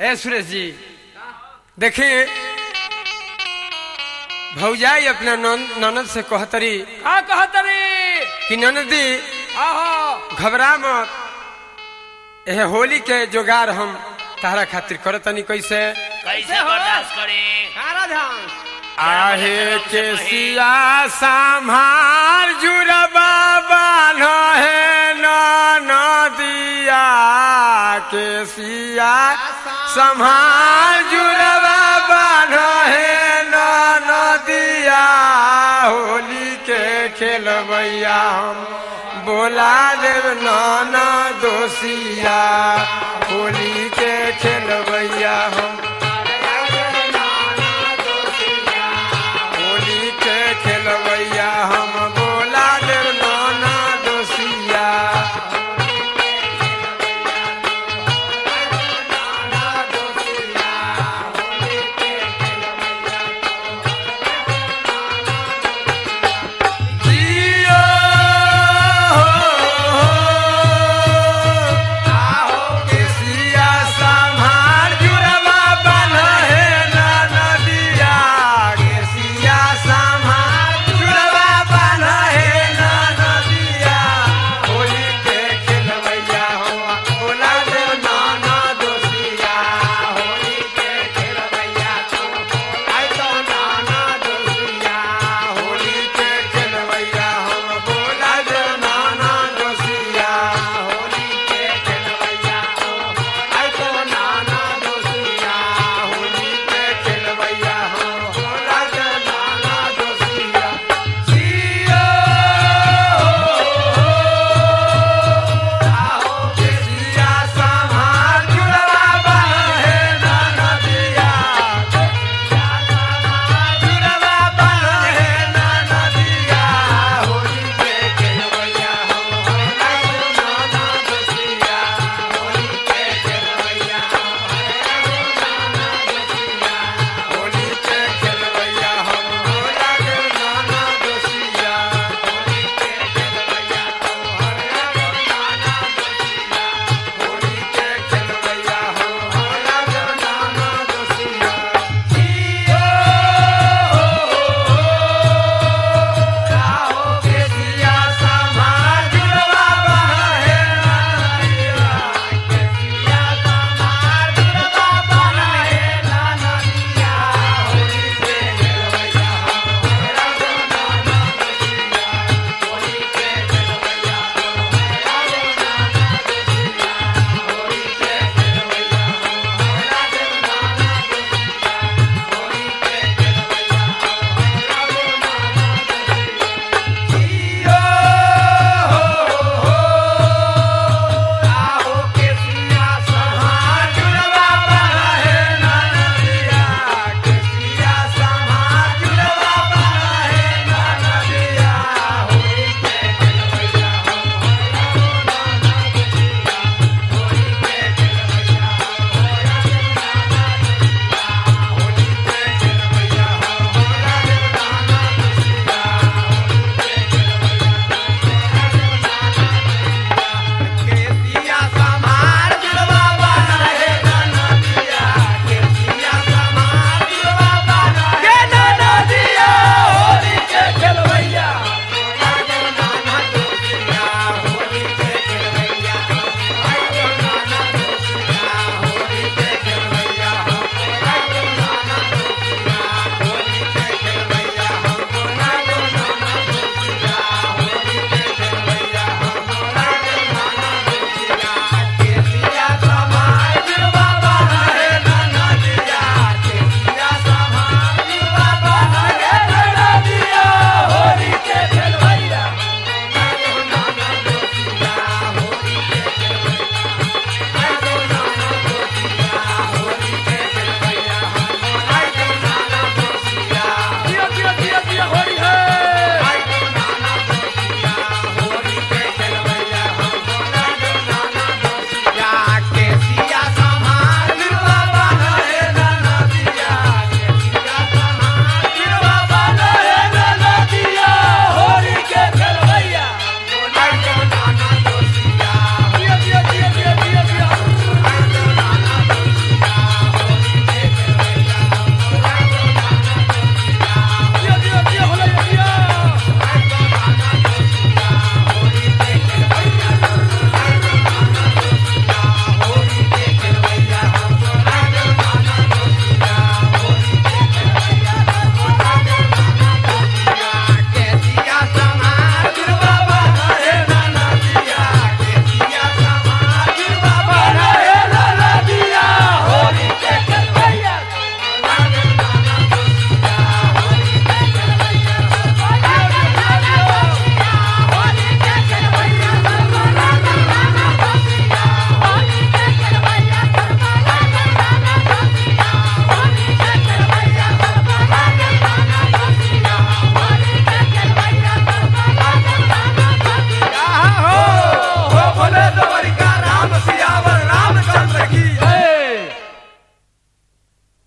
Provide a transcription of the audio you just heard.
ए सुरेश जी देखिए भौजाई अपना नन- ननद से कहतरी का कहतरी कि ननदी आहो घबरा मत एह होली के जोगार हम तारा खातिर करतनी कैसे कैसे बर्दाश्त करे कारा ध्यान आहे के सिया संभार जुरबा बान्ह है नदिया के सिया संभार जुरबा बान्ह है नदिया होली के खेलबैया हम बोला देव नाना दोषिया होली के खेलबैया हम होली के खेलबैया हम बोला देव नाना दोषिया जियो हो, आहो के सिया संभार जुरबा दवरिका